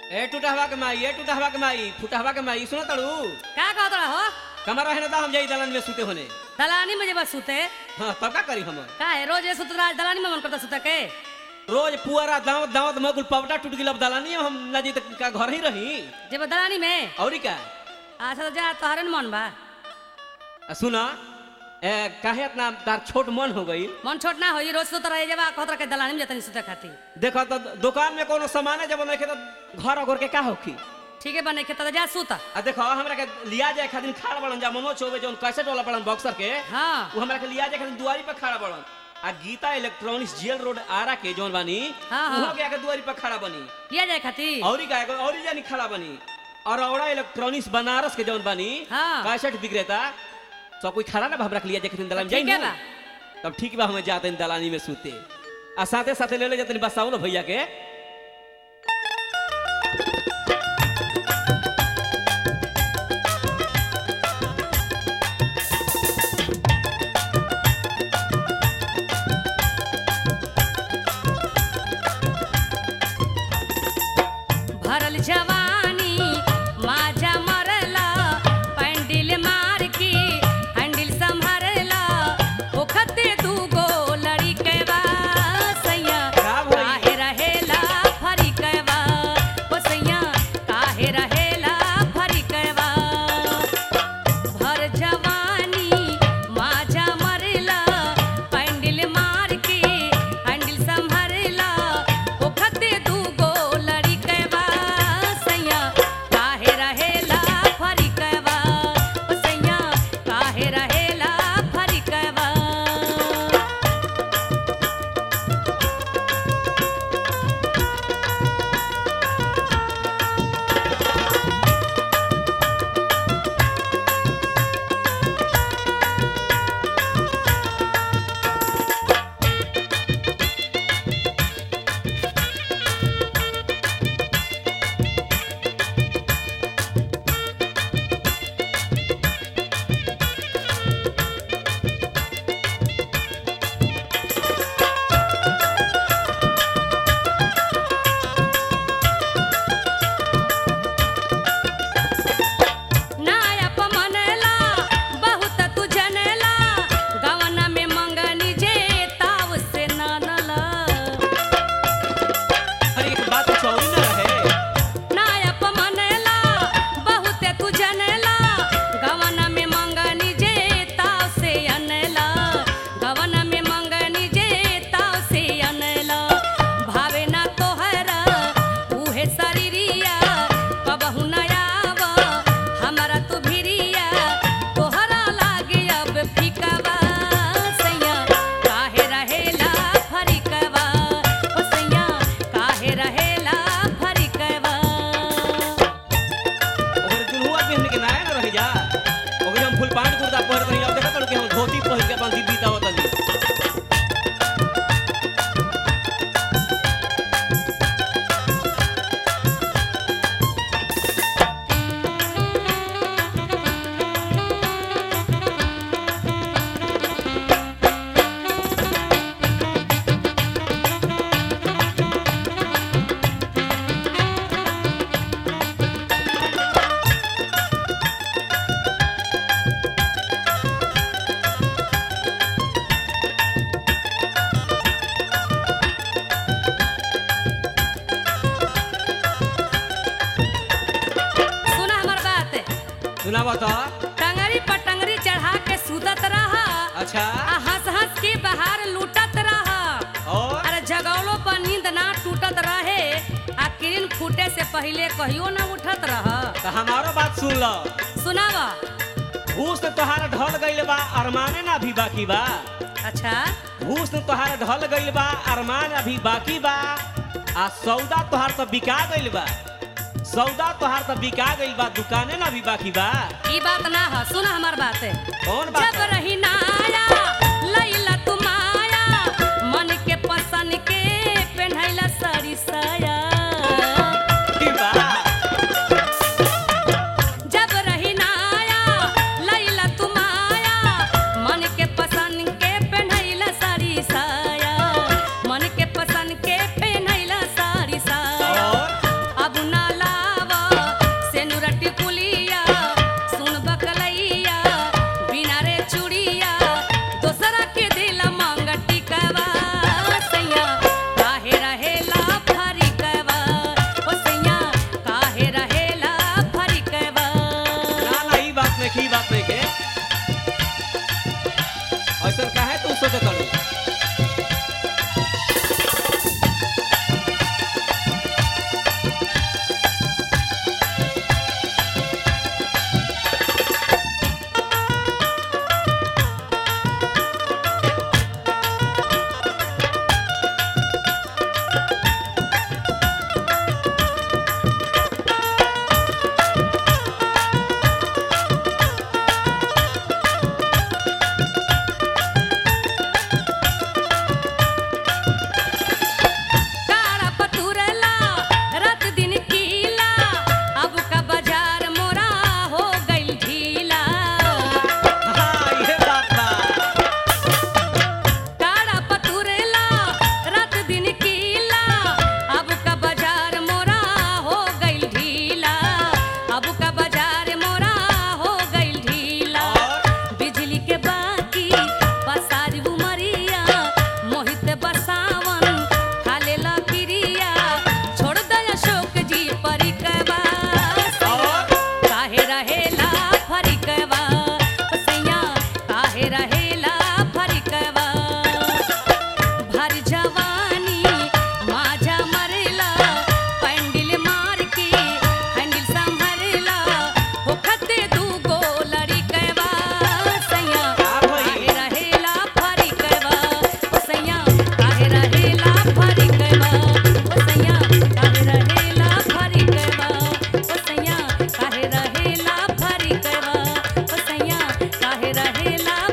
ए टूटहवा के माई ए टूटहवा के माई फुटहवा के माई सुनो तड़ू का कहत रहा हो कमर रहे ना हम जाई दलन में सुते होने दलानी में जब सुते हाँ तब का करी हम का है रोज ये सुत रहा दलानी में मन करता सुते के रोज पुअरा दावत दावत मगुल पवटा टूट गिल अब दलानी हम ना जी तक का घर ही रही जब दलानी में औरी का अच्छा तो जा तोहरे न मन बा आ सुना ए काहे इतना तार छोट मन हो गई मन छोट ना हो रोज सुत रहे जब कहत रहा के दलानी में जतनी सुते खाती देखो तो दुकान में कोनो सामान है जब नहीं तो घर घर के का होखी ठीक है बने के तो जा सुत आ देखो हमरा के लिया जाए खातिर खाड़ बड़न जा मनोज चौबे जौन कैसेट वाला बड़न बॉक्सर के हाँ वो हमरा के लिया जाए खातिर दुआरी पर खड़ा बड़न आ Gita electronics jail road Ara के जौन बानी हाँ, हाँ। उहो के आके दुआरी पर खड़ा बनी लिया जाए खाती औरी का औरी जानी खड़ा बनी और औरा इलेक्ट्रॉनिक्स बनारस के जौन बानी हाँ। कैसेट विक्रेता सब कोई खड़ा ना भाव रख लिया जाए दलान ठीक है जाई बा तब ठीक बा हमें जाते दलानी में सूते आ साथे साथे ले ले जाते बसाउल भैया के भरल जवानी माझा मरला पैंडिल मार के हैंडल संभरला ओखते दू गो लड़ी के सैया का भई? काहे रहेला फरी कैवा ओ सैया काहे रहेला फरी कैवा भर जवानी माझा मरला पैंडिल मार के हैंडल संभरला ओखते दू गो लड़ी कैवा सैया काहे रहेला फरी कैवा ओ सैया काहे रहेला फरी कैवा नायप मनला बहुत तू जनला गवना में मंगनी जे ताव से नानला अरे एक बात चौरी ना रहे नायप मनला बहुत तू जनला गवना में मंगनी जे ताव से अनला गवना में मंगनी जे ताव से अनला भावे ना तोहरा उहे शरीरिया कबहू न आव हमरा तू भिरिया तोहरा लागे अब फिकवा सैया काहे रहेला फरिकवा ओ सैया काहे रहेला फरिकवा ओकर दुल्हुआ पहन के ना ना रह जा ओकर हम फुल पैंट कुर्ता पहन रही अब देखा कि हम धोती पहन के अपन दीदी दावत तनी सुना हमर बात सुनावा तो टंगरी पर टंगरी चढ़ा के सुतत रहा अच्छा आ हंस हंस के बाहर लूटत रहा और अरे जगौलो पर नींद ना टूटत रहे आ किरण फूटे से पहले कहियो ना उठत रह तो हमारो बात सुन लो सुनावा घूस तो तोहारा ढल गइल बा अरमाने ना भी बाकी बा अच्छा घूस तो तोहारा ढल गइल बा अरमान अभी बाकी बा आ सौदा तोहार तो बिका गइल बा सौदा तोहार तो बिका गइल बा दुकाने ना भी बाकी बा ई बात ना है सुना हमार बात है कौन बात जब रही नाया लैला तू माया मन के पसंद के पहनैला साड़ी साया की बा जब रही नाया लैला तू माया मन के पसंद के पहनैला साड़ी साया मन के पसंद के पहनैला साड़ी साया और अब ना रहेला